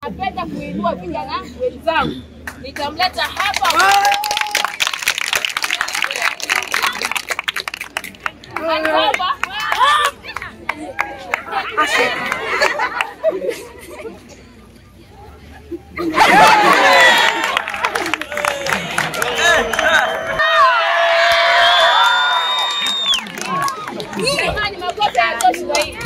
Napenda kuinua vijana wenzangu, nitamleta hapa hapa Jamani, makofi hayatoshi kwa hii.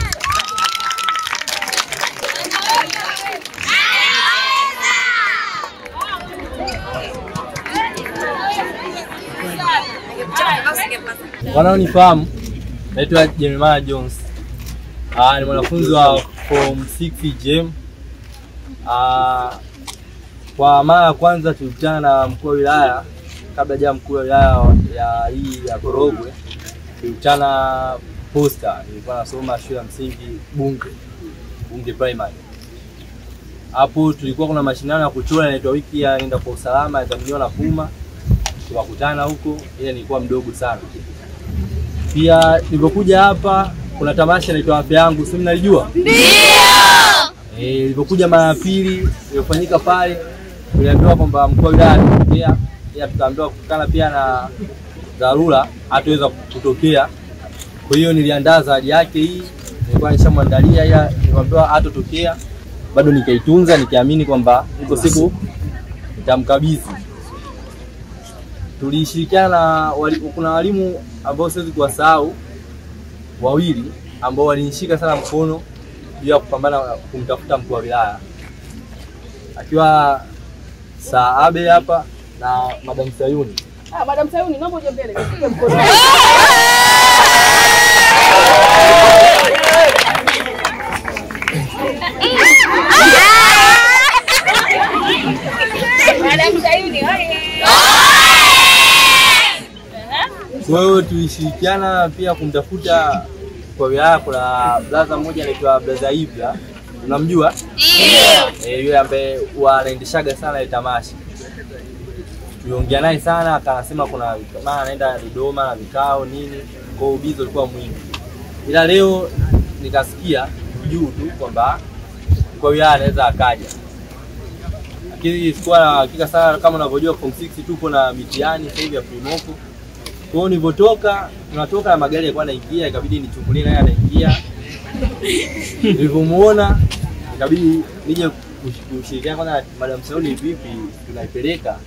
Wanaonifahamu, naitwa Jeremiah Jones. Ah, ni mwanafunzi wa form 6 JM. Ah, kwa mara ya kwanza tulikutana na mkuu wa wilaya kabla ja mkuu wa wilaya ya hii ya Korogwe, tulikutana Posta. Nilikuwa nasoma shule ya msingi Bunge, Bunge Primary. Hapo tulikuwa kuna mashindano ya kuchora inaitwa wiki ya nenda kwa usalama, yadhaminiwa na Puma. Tukakutana huko, ile nilikuwa mdogo sana. Pia nilipokuja hapa kuna tamasha inaitwa afya yangu, si mnalijua? Ndio. Eh, nilipokuja mara ya pili iliyofanyika pale, tuliambiwa kwamba mkuu wa wilaya atatokea, ila tukaambiwa kutokana pia na dharura hatuweza kutokea. Kwa hiyo niliandaa zawadi yake hii, nilikuwa nishamwandalia, ila niliambiwa hatotokea. Bado nikaitunza nikiamini kwamba iko siku nitamkabidhi tulishirikiana na wali, kuna walimu ambao siwezi kuwasahau wawili ambao walinishika sana mkono juu ya kupambana kumtafuta mkuu wa wilaya akiwa Saabe hapa na Madam Sayuni. Ah, Madam Sayuni, naomba uje mbele. nikupe mkono. Madam Sayuni, oye. Kwa hiyo tulishirikiana pia kumtafuta kwa wilaya. Kuna blaza mmoja anaitwa blaza Ibra, unamjua? Ndio. yule ambaye huwa anaendeshaga sana ile tamasha. Tuliongea naye sana, akasema kuna maana anaenda Dodoma na vikao nini, kwa hiyo ubizi ulikuwa mwingi, ila leo nikasikia juu tu kwamba kwa wilaya anaweza akaja, lakini sikuwa na hakika sana. Kama unavyojua form 6 tupo na mitihani sasa hivi ya primoko kwa hiyo nilivyotoka, tunatoka na magari yalikuwa yanaingia, ikabidi nichungulie naye anaingia. Nilivyomuona ikabidi nije kush- kushirikiana kwanza na Madam Sauli, vipi tunaipeleka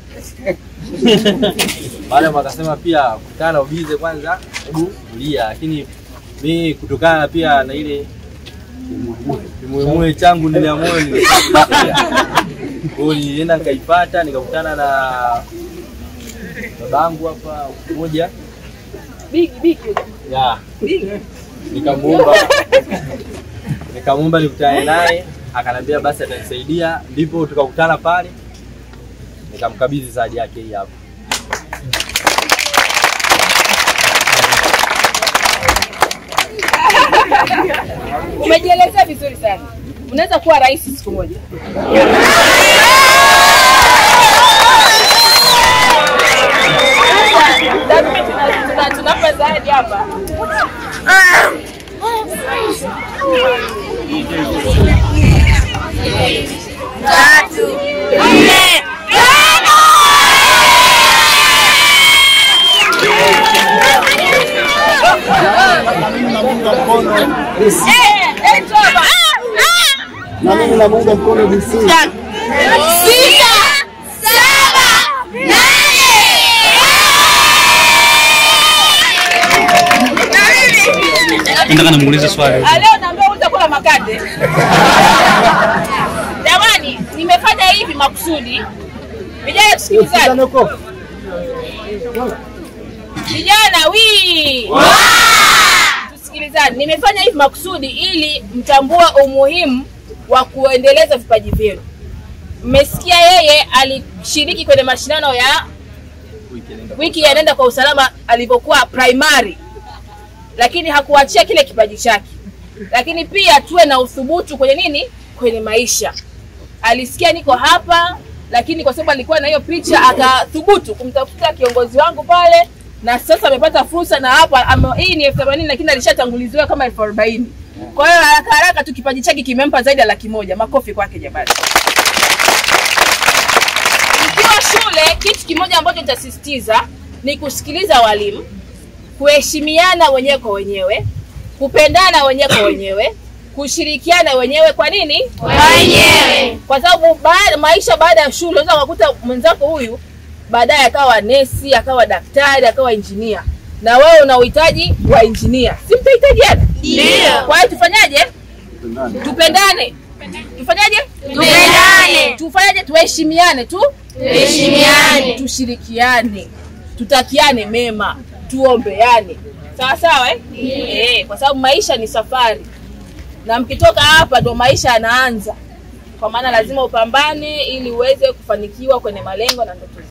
baada wakasema pia kutana na ubize kwanza, hebu tulia, lakini mi kutokana na pia na ile kimuemue changu ndani ya moyo nilikuwa kwa hiyo nilienda nikaipata, nikakutana na babangu hapa mmoja Bigi, bigi. ya nikamuomba nikamuomba nikutane naye, akanambia basi atanisaidia, ndipo tukakutana pale, nikamkabidhi zawadi yake hii hapa. Umejielezea vizuri sana. Unaweza kuwa rais siku moja. Tuna- tuna- Tunapa zawadi hapa. Na mimi namuunga mkono DC. Eh, eh, toba. Na mimi namuunga mkono DC. Nataka nimuulize swali. Ah, Leo naambiwa utakula makande. Jamani, nimefanya hivi makusudi. Vijana tusikilizane. Kijana uko? Vijana wi tusikilizane. Nimefanya hivi makusudi ili mtambue umuhimu wa kuendeleza vipaji vyenu. Mmesikia yeye alishiriki kwenye mashindano ya wiki ya nenda kwa usalama alivyokuwa primary, lakini hakuachia kile kipaji chake. Lakini pia tuwe na uthubutu kwenye nini, kwenye maisha. Alisikia niko hapa, lakini kwa sababu alikuwa na hiyo picha akathubutu kumtafuta kiongozi wangu pale, na sasa amepata fursa na hapa ame, hii ni elfu themanini lakini alishatanguliziwa kama elfu arobaini. Kwa hiyo haraka haraka tu kipaji chake kimempa zaidi ya laki moja. Makofi kwake jamani. kitu kimoja ambacho nitasisitiza ni kusikiliza walimu kuheshimiana wenyewe kwa wenyewe kupendana wenyewe kwa wenyewe kushirikiana wenyewe kwa nini wenyewe kwa sababu baada, maisha baada ya shule unaweza ukakuta mwenzako huyu baadaye akawa nesi akawa daktari akawa injinia na wewe una uhitaji wa injinia si mtahitajiana Ndio. kwa hiyo tufanyaje tupendane tufanyaje Tupendane. tufanyaje tuheshimiane tu Tuheshimiane. tushirikiane tutakiane mema tuombeane sawa sawa eh? Eh, kwa sababu maisha ni safari na mkitoka hapa ndo maisha yanaanza kwa maana lazima upambane ili uweze kufanikiwa kwenye malengo na ndoto